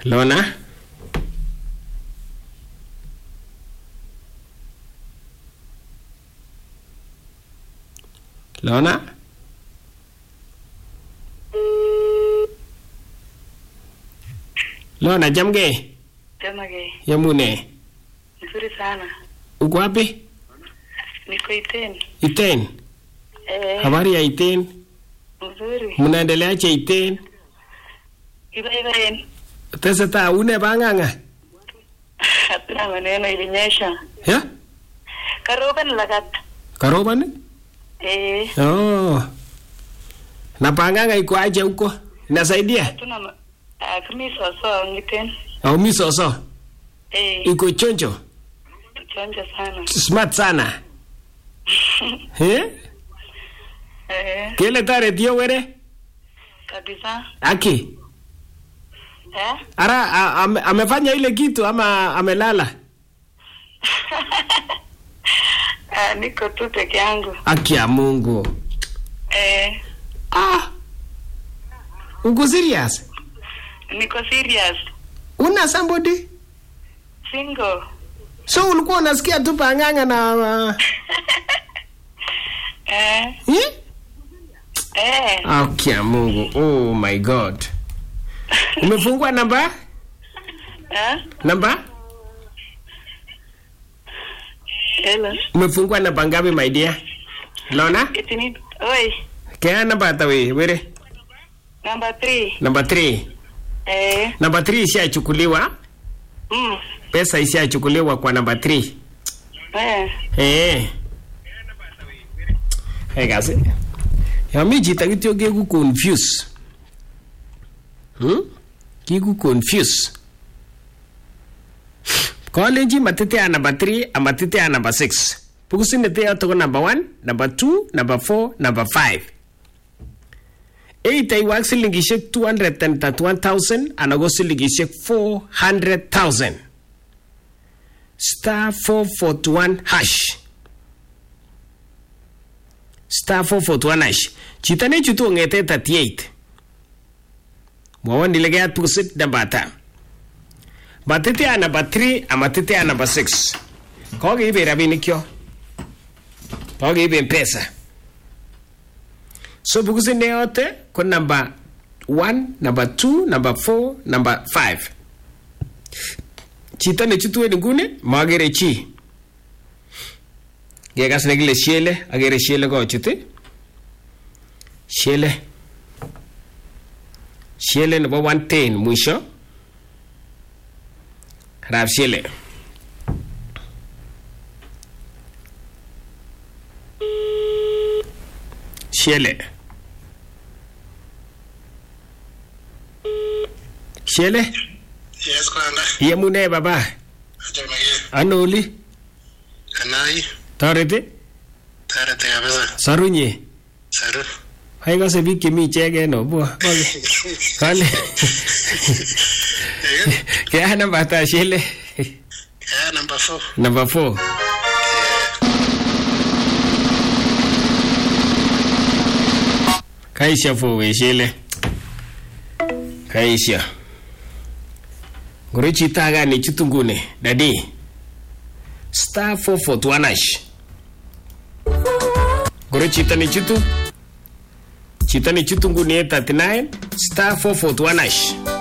Lona? Lona? Lona, jamge? Jamage, Yamune? nzuri sana. Uko wapi? Niko Iten. Iten? Eh, Habari ya Iten? nzuri. Mnaendeleaje Iten? Ibaibaen. Tesetai une bang'ang'a? Hatuna maneno ilinyesha. Ya? Karoban lagat. Karobani? Eh, Oh. Na bang'ang'a iko aje huko? Inasaidia? hatuna ma- ah, kami soso ngiten. Au mi soso? Eh, Iko chonjo? chonja sana. Smart sana. Eh? Eh, Kele tareti yo were? kabisa. Aki. Eh? Ara a, ame, amefanya ile kitu ama amelala? Ah, niko tu peke yangu. Aki ya Mungu. Eh, Ah. Uko serious? niko serious. Una somebody? Single. So ulikuwa unasikia tu panganga na uh, Eh, eh? eh. Aki ya Mungu. Oh my God. Umefungua namba? Eh? Namba? Hello. Umefungua namba ngapi my dear? Lona? Itini. Oi, Kaya namba hata we, were? number 3. Namba 3. Eh, Namba 3 ishachukuliwa. mm. Pesa ishachukuliwa kwa namba 3. Eh. Eh. Hey kasi. Ya mi chito kityo keku confuse. Hmm? Kiku confuse. Kalenji matitea namba 3 ama titea namba 6. Pukusini teo toko namba 1, namba 2, namba 4, namba 5. Eight aiwak silingishek 231,000 anan ko silingishek 400,000 star 441 hash star 441 hash chito nechutu kong'ete 38 mwowon ile keyat pukusit namba ata matitea namba 3 amatitea namba 6 kokeiben rabinikyok kokeiben pesa so pukusit neyote ko namba 1 namba 2 namba 4 namba 5 chito nechutu en nguni magere chi kekas nekile shele agere shele kochut ii. shele shele nebo 110 mwisho arap shele shele shele Yes, kwanda. iyemune baba Chamege. ano oli Kanai. toreti Tarete kabisa. sarunye Saru. aikose biik chemi ichegen obwo kale kea namba ta shele Yeah, number four. namba 4 kaisha fowe shele kaisha ngoro chito age nechutu nguni dadi star 441 hash ngoro chito nechutu chito nechutu nguni 39 star 441 hash